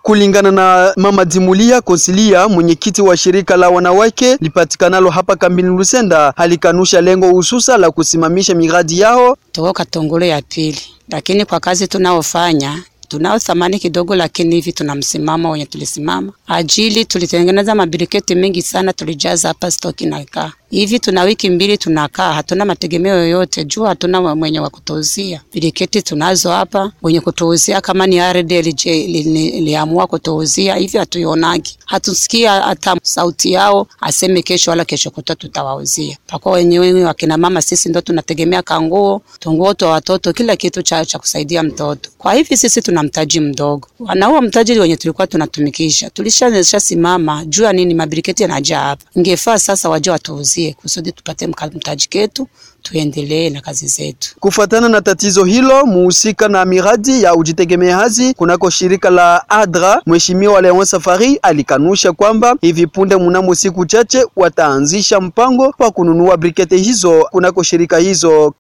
Kulingana na Mama Dimulia Konsilia, mwenyekiti wa shirika la wanawake lipatikanalo hapa kambini Lusenda, alikanusha lengo hususa la kusimamisha miradi yao. Tuko Katongolo ya pili, lakini kwa kazi tunaofanya tunao thamani kidogo, lakini hivi tuna msimamo wenye tulisimama ajili. Tulitengeneza mabiriketi mengi sana, tulijaza hapa stoki na kaa hivi. Tuna wiki mbili tunakaa, hatuna mategemeo yoyote juu hatuna mwenye wa kutuuzia biriketi. Tunazo hapa wenye kutuuzia, kama ni RDLJ liamua kutuuzia hivi, hatuionagi, hatusikia hata sauti yao aseme kesho wala kesho kuta tutawauzia. Pako wenyewe wakina mama, sisi ndo tunategemea kanguo, tunguo twa watoto, kila kitu cha, cha kusaidia mtoto. Kwa hivi sisi tuna mtaji mdogo, wanauo mtaji wenye tulikuwa tunatumikisha tulishanisha simama juu ya nini, mabiriketi yanajaa hapa. Ingefaa sasa waje watuuzie kusudi tupate mtaji ketu tuendelee na kazi zetu. Kufuatana na tatizo hilo, muhusika na miradi ya ujitegemeaji kunako shirika la ADRA, Mheshimiwa Leon Safari alikanusha kwamba hivi punde mnamo siku chache wataanzisha mpango wa kununua brikete hizo kunako shirika hizo.